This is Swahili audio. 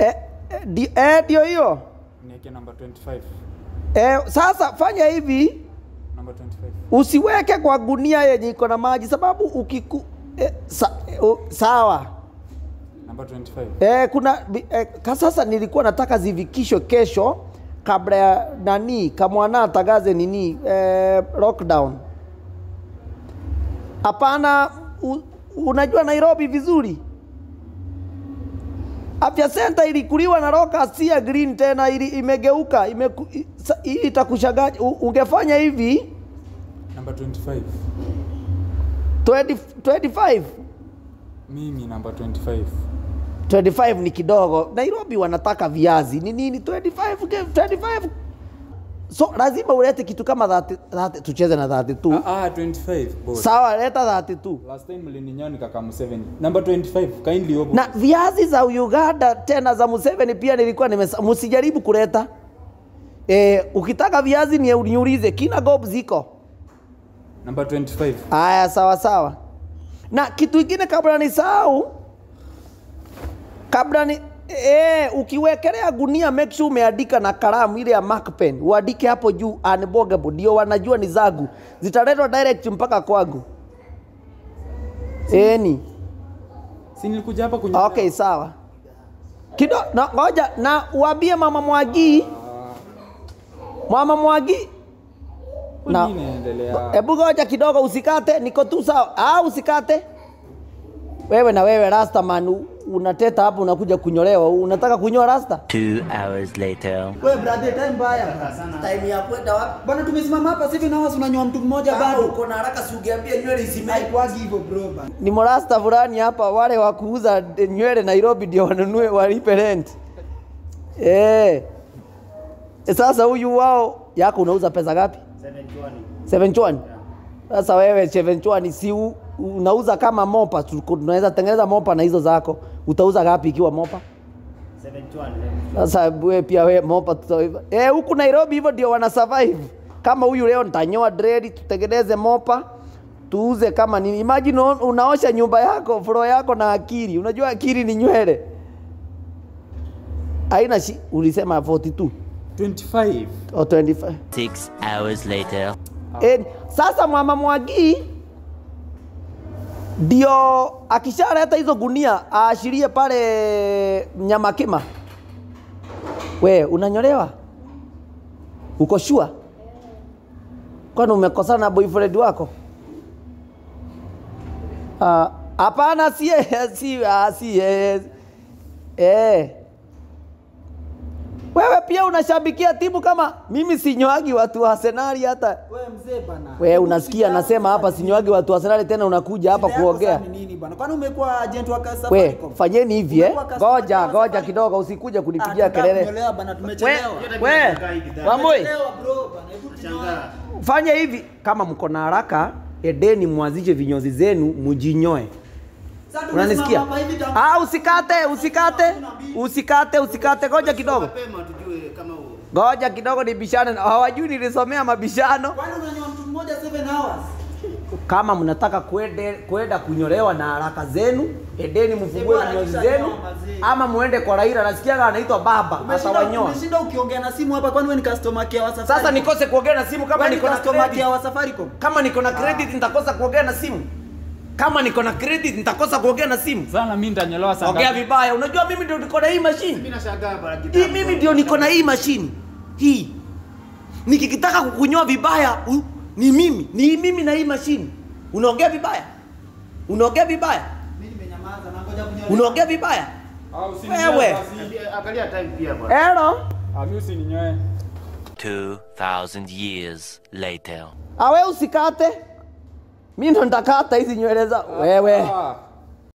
eh, eh, di- eh, ndio hiyo Niweke number 25. eh, sasa fanya hivi Number 25. usiweke kwa gunia yenye iko na maji sababu ukiku eh, sa, eh, u- sawa Number 25. eh, kuna bi- eh, ka sasa nilikuwa nataka zivikishwe kesho kabla ya nani kamwana atangaze nini eh, lockdown hapana u- unajua nairobi vizuri afya center ilikuliwa na Rokasia green tena ili imegeuka imeku, i- sa- hii itakushangaza U- ungefanya hivi Number 25. 20, 25 Mimi number 25. 25 ni kidogo nairobi wanataka viazi ni nini 25 ge- 25 so lazima ulete kitu kama 30, 30 tucheze na 32 Ah, ah 25 boss. sawa leta 32 Last time mlininyoa nikakam 7. Number 25 kindly open. na viazi za uganda tena za museveni pia nilikuwa nimesa msijaribu kuleta e, ukitaka viazi ni niulize kina gob ziko Number 25. haya sawa sawa na kitu kingine kabla nisahau kabla ni e, ukiwekelea gunia make sure umeandika na kalamu ile ya mark pen uandike hapo juu unbogable ndio wanajua ni zangu zitaletwa direct mpaka kwangu eni Si nilikuja hapa kunywa. okay sawa kido na ngoja na uambie mama mwagi mama mwagi na- Nini inaendelea? Hebu ngoja kidogo, usikate, niko tu sawa. Ah, usikate wewe. Na wewe Rastaman u- unateta hapo, unakuja kunyolewa, unataka kunyoa rasta? Two hours later. Wewe brother, time mbaya. Time ya kwenda wapi? Bwana tumesimama hapa sasa hivi na wasi unanyoa mtu mmoja bado. uko na haraka, si ungeambia nywele isimame. Haikwagi hivyo bro bana. Ni morasta fulani hapa, wale wa kuuza de- nywele Nairobi ndio wanunue walipe rent. Eh. E, Sasa huyu wao yako unauza pesa ngapi? 720. Sasa wewe 720 si u- unauza kama mopa, tu- tunaweza tengeneza mopa na hizo zako. Utauza ngapi ikiwa mopa? Sasa wewe pia wewe mopa tutaiva. Eh, huku Nairobi hivyo ndio wana survive. Kama huyu leo nitanyoa dread, tutengeneze mopa, tuuze kama nini. Imagine un- unaosha nyumba yako, floor yako na akili. Unajua akili ni nywele. Haina shi, ulisema 42 25. au 25. Six hours later. E, sasa mama Mwagi ndio akishaleta hizo gunia aashirie pale Nyamakima. We unanyolewa? Uko shua? Kwani umekosana na boyfriend wako? Ah, Hapana, si si ah, si eh, eh. Wewe pia unashabikia timu kama mimi sinyoagi watu wa Arsenal hata Wewe mzee bana. wewe unasikia nasema hapa sinyoagi watu wa Arsenal tena unakuja hapa Shida yako kuongea. sasa ni nini bana? Kwani umekuwa agent wa Casa We, Safaricom? fanyeni hivi eh. Umekuwa customer Ngoja, wa ngoja Safaricom? kidogo usikuja Ah, kunipigia tunataka kelele. kunyolewa bana, We, tumechelewa. we, Wamboi, Tumechelewa bro bana. Hebu tunyoe. fanya hivi kama mko na haraka, edeni mwanzishe vinyozi zenu mujinyoe. Sasa tumesimama Unanisikia? hapa hivi tangu- Ah, usikate, usikate. Usikate, usikate. Ngoja kidogo. Mapema tujue kama huo. Ngoja kidogo nibishane. na- Hawajui nilisomea mabishano. Kwani unanyoa mtu mmoja 7 hours? kama mnataka kwende kwenda kunyolewa na haraka zenu edeni mfungue bwana, vinyozi kisha zenu nyoa mazee. ama muende kwa Raila nasikiaga anaitwa baba Umeshinda atawanyoa umeshinda ukiongea na simu hapa kwani wewe ni customer care wa Safaricom? sasa nikose kuongea na simu kama Wewe ni niko na customer care credit wa Safaricom? kama niko na credit nitakosa kuongea na simu kama niko na credit nitakosa kuongea na simu Sana mimi nitanyolewa saa ongea ngapi? vibaya unajua mimi ndio niko na hii machine Mimi nashangaa bana hii kitambo. mimi ndio niko na hii mashini hii nikikitaka kukunyoa vibaya u, ni mimi ni mimi na hii mashini unaongea vibaya unaongea vibaya Mimi nimenyamaza na ngoja kunyolewa. unaongea vibaya Ah, usininyoe Wewe. basi. Angalia- Angalia time pia bwana. elo Ah, mimi usininyoe. Two thousand years later. awe usikate mi ndo nitakata hizi nywele za wewe Ah,